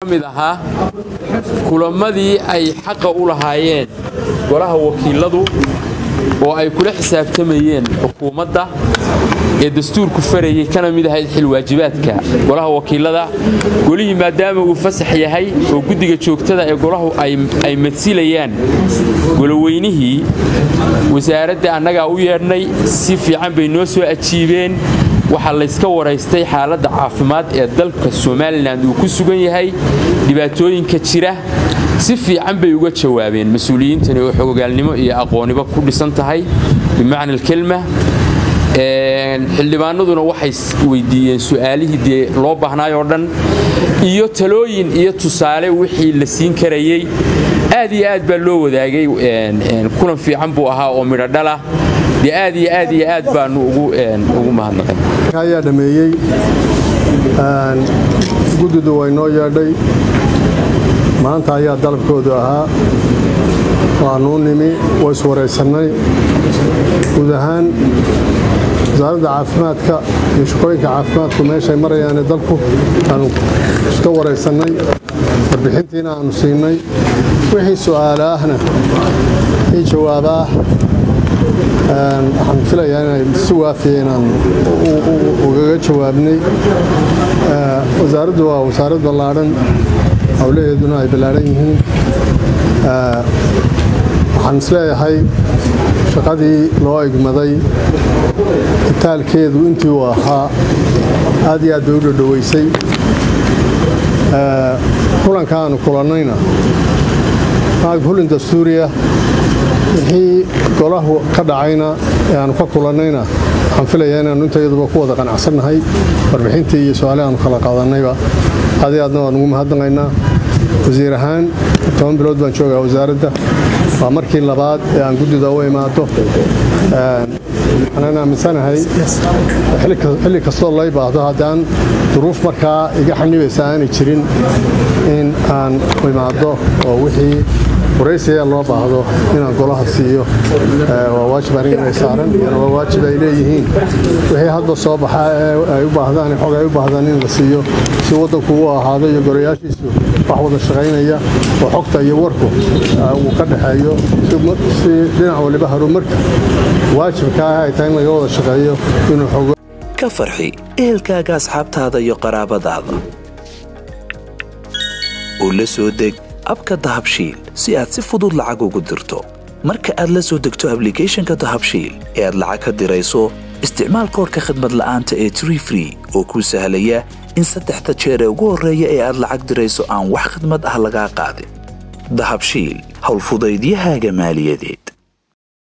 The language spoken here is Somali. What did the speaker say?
mid ahaa kulamadii ay xaqa u lahaayeen golaha wakiiladu oo ay kula xisaabtamayeen xukuumadda ee dastuurku farayay kana mid ahayd xilwaajibaadka golaha wakiilada golihii maadaama uu fasax yahay oo guddiga joogtada ee golahu ay madsilayaan goloweynihii wasaaradda annagaa u yeedhnay si fiican bay noo soo ajiibeen waxaa layska waraystay xaaladda caafimaad ee dalka somalilan uu ku sugan yahay dhibaatooyinka jira si fiican bay uga jawaabeen mas-uuliyiintani oo xogogaalnimo iyo aqooniba ku dhisan tahay bimacna alkelma xildhibaanaduna waxay weydiiyeen su'aalihii dee loo baahnaay oo dhan iyo talooyin iyo tusaale wixii la siin karayey aad iyo aad baa loo wadaagay kulan fiican buu ahaa oo midho dhalah dee aad iyo aad iyo aad baanu ugu mahadnaqay ayaa dhameeyey guddidu way noo yeedhay maanta ayaa dalabkoodu ahaa waanuu nimi way iswaraysannay guud ahaan wasaaradda caafimaadka iyo shaqooyinka caafimaadku meeshay marayaane dalku aanu iska waraysannay warbixintiina aanu siinay wixii su'aalaahna wixii jawaabaah waxaan filayaa inay si waafiya inaan ugaga jawaabnay wasaaraddu waa wasaarad ballaadhan howlaheeduna ay ballaadhan yihiin waxaan isleeyahay shaqadii loo egmaday itaalkeedu intii uu ahaa aad iyo aad bay u dhodhowaysay kulanka aanu kulannayna fulin dastuuriya wixii golahu ka dhacayna ee aanu ka kulannayna waxaan filayaa inaannu intayaduba ku wada qanacsannahay warbixintii iyo su-aale aanu kala qaadannayba aad iyo aadna waan ugu mahadnaqaynaa wasiir ahaan toban bilood baan joogaa wasaaradda waa markii labaad ee aan guddida u imaado waxaan aaminsanahay xilli kastoo lay baahdo haddaan duruuf markaa iga xanibaysa aanay jirin in aan imaado oo wixii waraysiga loo baahdo inaan golaha siiyo waa waajib aniga saaran waa waajib ay leeyihiin wixii hadda soo baxa ay u baahdaan xog ay u baahdaan in la siiyo si waddanku u ahaado iyo gorayaashiisu wax wada shaqaynaya oo xogta iyo warku uu ka dhaxeeyo si dhinac waliba horumarka waajibka ah ay tahay in laga wada shaqeeyo inuu xogo ka farxi ehelkaaga asxaabtaada iyo qaraabadaada oo la soo deg abka dahabshiil si aad si fudud lacag ugu dirto marka aad la soo degto ablicathonka dahabshiil ee aad lacag ka dirayso isticmaal koorka khadmad la'aanta ee tree free oo kuu sahlaya in saddexda jeer ee ugu horreeya ee aad lacag dirayso aan wax khidmad ah lagaa qaadin dahabshiil howlfudaydiyahaaga maaliyadeed